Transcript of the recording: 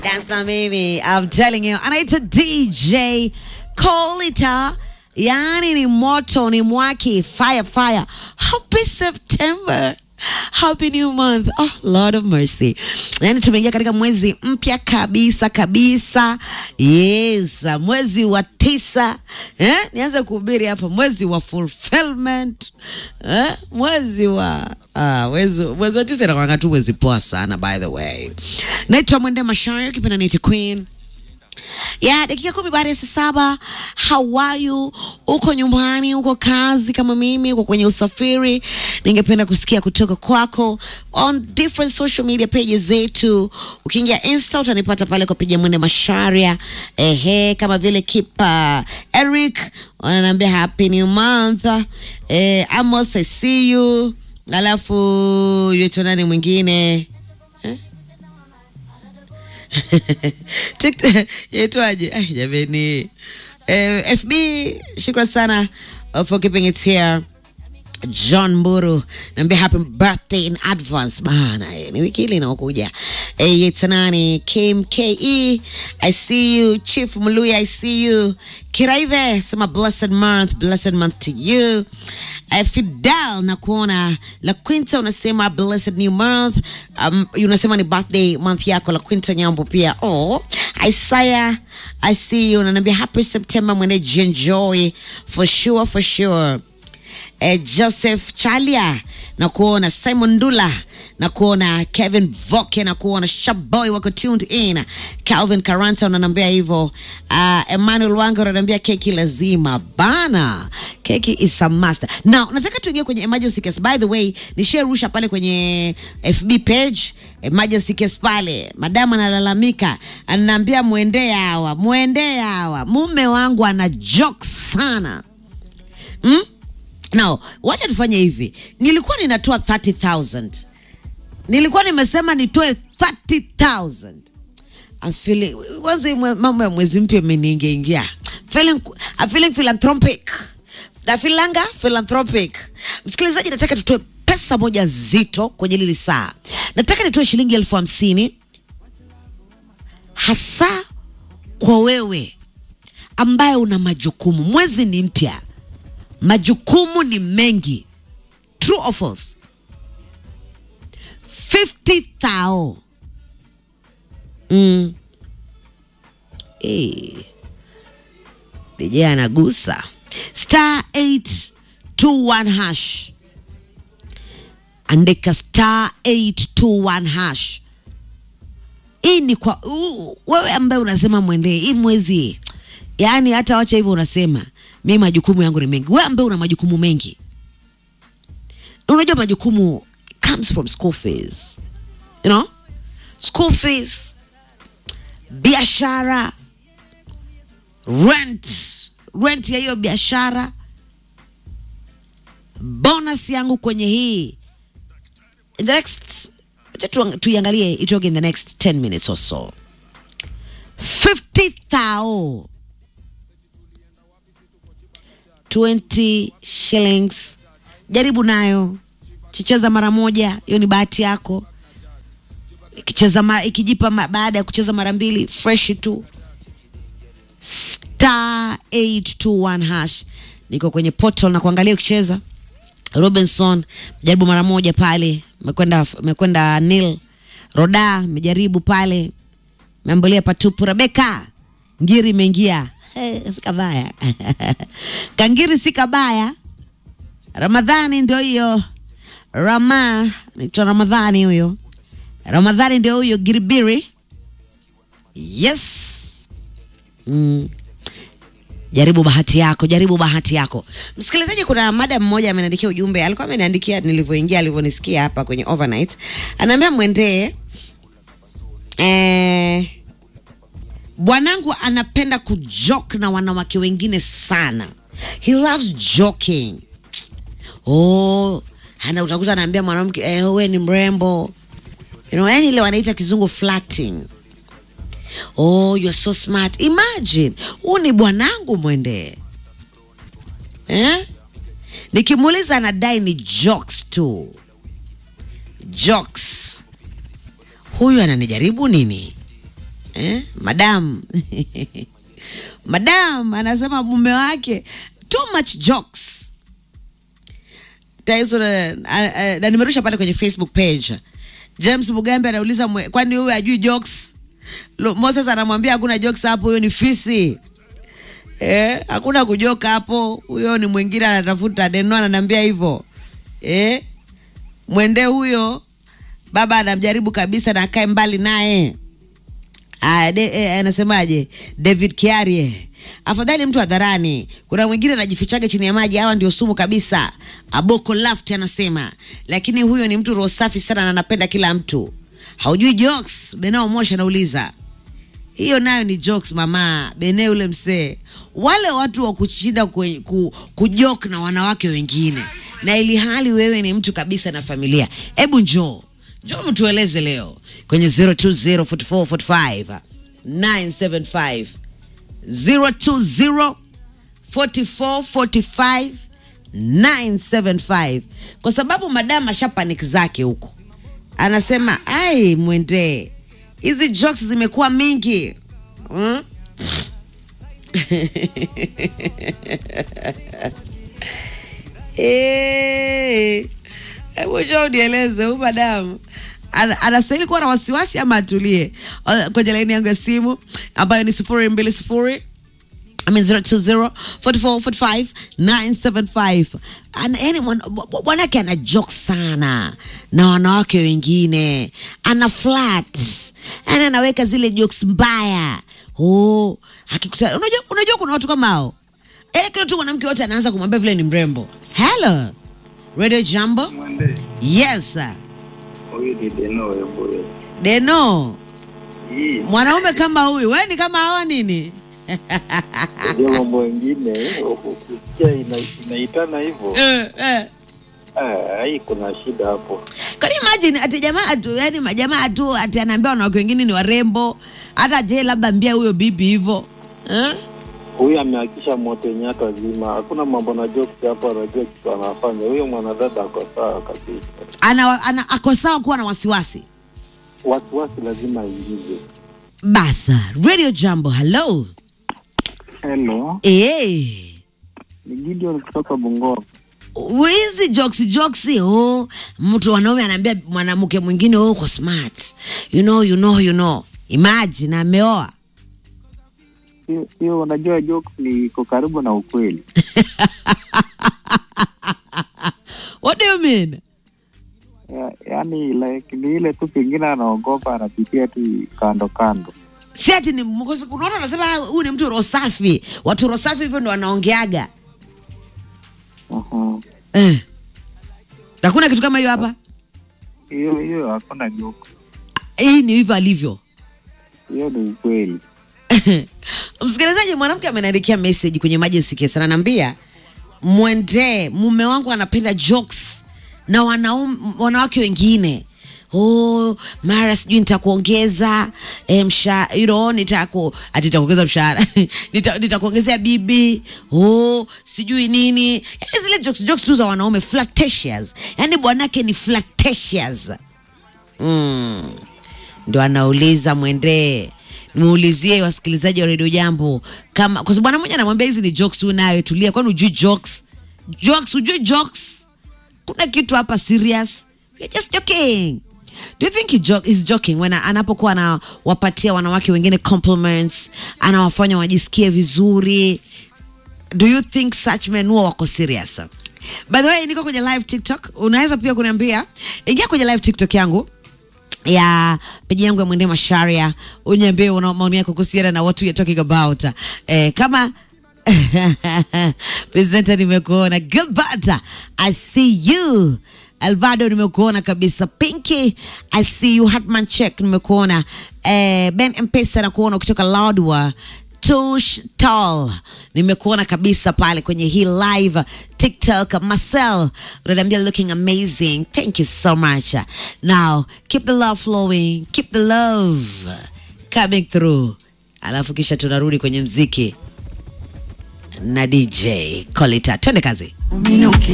Dance na mimi, I'm telling you, anaitwa DJ Kolita, yani ni moto, ni mwaki, fire fire. Happy September. Happy new month. Oh, Lord of mercy. Yani tumeingia katika mwezi mpya kabisa kabisa. Yes, mwezi wa tisa. Eh? Nianze kuhubiri hapa mwezi wa fulfillment. Eh? Mwezi wa ah, mwezi, mwezi wa tisa inakuwa tu mwezi poa sana by the way. Naitwa Mwende Mashayo, kipenda niite Queen ya dakika kumi baada ya saa saba. How are you? Uko nyumbani, uko kazi kama mimi, uko kwenye usafiri? Ningependa kusikia kutoka kwako on different social media pages zetu. Ukiingia Insta utanipata pale kwa piga mwende Masharia, ehe, kama vile Kipa Eric wananiambia happy new month. Eh, Amos I see you, alafu yetu nani mwingine TikTok yaitwaje? Ai, jameni. Eh, FB, shukran sana uh, for keeping it here. John Mburu naambia happy birthday in advance bana, eh, ni wiki hili inaokuja. Eh, it's nani Kim KE, I see you Chief Mluya, I see you Kiraithe, sema blessed month, blessed month to you. Eh, Fidel na kuona La Quinta unasema blessed new month. Um, unasema ni birthday month yako La Quinta Nyambo pia. Oh, Isaiah, I see you unaniambia happy September mwende enjoy for sure for sure eh, Joseph Chalia na kuona Simon Ndula na kuona Kevin Voke na kuona Shaboy wako tuned in. Calvin Karanta unanambia hivyo. Uh, Emmanuel Wanga unanambia keki lazima bana, keki is a must. Now nataka tuingie kwenye emergency case. By the way, nisharusha pale kwenye FB page emergency case pale, madamu analalamika, ananiambia mwendee hawa, mwendee hawa, mume wangu ana joke sana hmm? Now, wacha tufanye hivi. Nilikuwa ninatoa 30,000. Nilikuwa nimesema nitoe 30,000. I'm feeling wazo hii mwe- mambo ya mwezi mpya imeniingia. Feeling I'm feeling philanthropic. Na filanga philanthropic. Msikilizaji, nataka tutoe pesa moja zito kwenye lili saa. Nataka nitoe shilingi elfu hamsini hasa kwa wewe ambaye una majukumu. Mwezi ni mpya majukumu ni mengi true or false 50 thao mm. Eh. DJ anagusa star 821 hash andika star 821 hash hii ni kwa u, wewe ambaye unasema mwendee hii mwezi yaani hata wacha hivyo unasema mi majukumu yangu ni mengi wewe ambaye una majukumu mengi Na unajua majukumu comes from school fees you know school fees biashara rent rent ya hiyo biashara bonus yangu kwenye hii in the next acha tuang- tuiangalie itoke in the next 10 minutes or so 50 thou 20 shillings jaribu nayo chicheza mara moja hiyo ni bahati yako ikicheza ma, ikijipa ma, baada ya kucheza mara mbili fresh tu star 821 hash niko kwenye portal na kuangalia ukicheza robinson jaribu mara moja pale mekwenda mekwenda nil roda mejaribu pale meambulia patupu rebeka ngiri imeingia hey, si kabaya kangiri si kabaya ramadhani ndio hiyo rama naitwa ramadhani huyo ramadhani ndio huyo giribiri yes mm. jaribu bahati yako jaribu bahati yako msikilizaji kuna mada mmoja ameniandikia ujumbe alikuwa ameniandikia nilivyoingia alivyonisikia hapa kwenye overnight anaambia mwendee eh, bwanangu anapenda kujoke na wanawake wengine sana he loves joking oh ana utakuta anaambia mwanamke eh, wewe ni mrembo you know, yani ile wanaita kizungu flirting oh you're so smart imagine huu ni bwanangu mwendee eh? nikimuuliza anadai ni jokes tu jokes huyu ananijaribu nini eh? madam madam anasema mume wake too much jokes taiso na, na, na, na nimerusha pale kwenye facebook page james mugambe anauliza mwe- kwani huyu ajui jokes Lo- moses anamwambia hakuna jokes hapo huyo ni fisi eh, hakuna kujoka hapo huyo ni mwingine anatafuta deno ananiambia hivyo eh, mwende huyo baba anamjaribu kabisa na akae mbali naye Ah, de, eh, anasemaje david kiarie afadhali mtu hadharani kuna mwingine anajifichaga chini ya maji hawa ndio sumu kabisa aboko laft anasema lakini huyo ni mtu roho safi sana na anapenda kila mtu haujui jokes benao moshi anauliza hiyo nayo ni jokes mama bene ule msee wale watu wa kushinda kwe- ku, kujok na wanawake wengine na ili hali wewe ni mtu kabisa na familia hebu njoo njoo mtueleze leo kwenye 0204445 975 020 4445 975 kwa sababu madam asha panic zake huko anasema ai mwendee hizi jokes zimekuwa mingi hmm? Eh, hebu njoo unieleze huyu madamu ana- anastahili kuwa na wasiwasi ama atulie Uh, kwenye laini yangu ya simu ambayo ni sifuri mbili sifuri I mean 020 44 45 975 Ana- yani mwan- bw- bwanake ana joke sana na wanawake wengine ana flat yani anaweka zile jokes mbaya oh, akikuta unajua, unajua kuna watu kama hao yani kila tu mwanamke wote anaanza kumwambia vile ni mrembo hello radio jambo Mwende, yes sir. huyu ni Deno Wembuye. deno Hii mwanaume kama huyu we ni kama hawa nini ndio mambo mengine ukisikia ina- inaitana hivyo, eh, eh. ah, hii kuna shida hapo. Can you imagine ati jamaa tu yani majamaa tu ati anaambia wanawake wengine ni warembo hata je labda mbia huyo bibi hivyo eh? Huyu amehakisha moto yenye hata zima, hakuna mambo na jokes hapo, anajua kitu anafanya. Huyo mwanadada ako sawa kabisa, ana, ana ako sawa kuwa na wasiwasi wasiwasi lazima aingize. basa radio jambo hello Hello, eh ni Gideon kutoka Bungoma. hizi jokes jokes oh mtu wanaume anaambia mwanamke mwingine oh uko smart you know you know you know imagine ameoa Hiyo- Hiyo unajua jokes ni iko karibu na ukweli. what do you mean Ya- Yaani like ni ile tu pengine anaogopa, anapitia tu kando kando. si ati ni mkosi- kuna watu wanasema "Ah, huyu ni mtu rosafi watu rosafi hivyo ndo wanaongeaga Aha. eh. hakuna kitu kama hiyo hapa Hiyo hiyo hakuna joke, hii ni hivyo alivyo hiyo ni ukweli. msikilizaji mwanamke ameniandikia message kwenye emergency case ananiambia mwendee mume wangu anapenda jokes na wanaume, wanawake wengine oh, mara sijui nitakuongeza eh, msha you know, nitaku ati nitakuongeza mshahara Nita- nitakuongezea bibi oh, sijui nini yani zile jokes, jokes tu za wanaume flirtatious yani bwanake ni flirtatious mm. ndo anauliza mwendee muulizie wasikilizaji wa redio jambo kama kwa sababu bwana mmoja anamwambia hizi ni jokes huyu nawe tulia kwani ujui jokes jokes ujui jokes kuna kitu hapa serious We're just joking do you think he joke, he's joking when anapokuwa anawapatia wanawake wengine compliments anawafanya wajisikie vizuri do you think such men huwa wako serious by the way niko kwenye live tiktok unaweza pia kuniambia ingia kwenye live tiktok yangu ya peji yangu ya mwende masharia uniambie una maoni yako kuhusiana na what we are talking about eh, kama presenter nimekuona gilbert i see you alvado nimekuona kabisa pinky i see you hatman check nimekuona eh, ben mpesa nakuona ukitoka loudwa Tush Tall nimekuona kabisa pale kwenye hii live TikTok. Marcel unaniambia looking amazing, thank you so much. Now keep the love flowing, keep the love coming through, alafu kisha tunarudi kwenye mziki na DJ Kolita, twende kazi.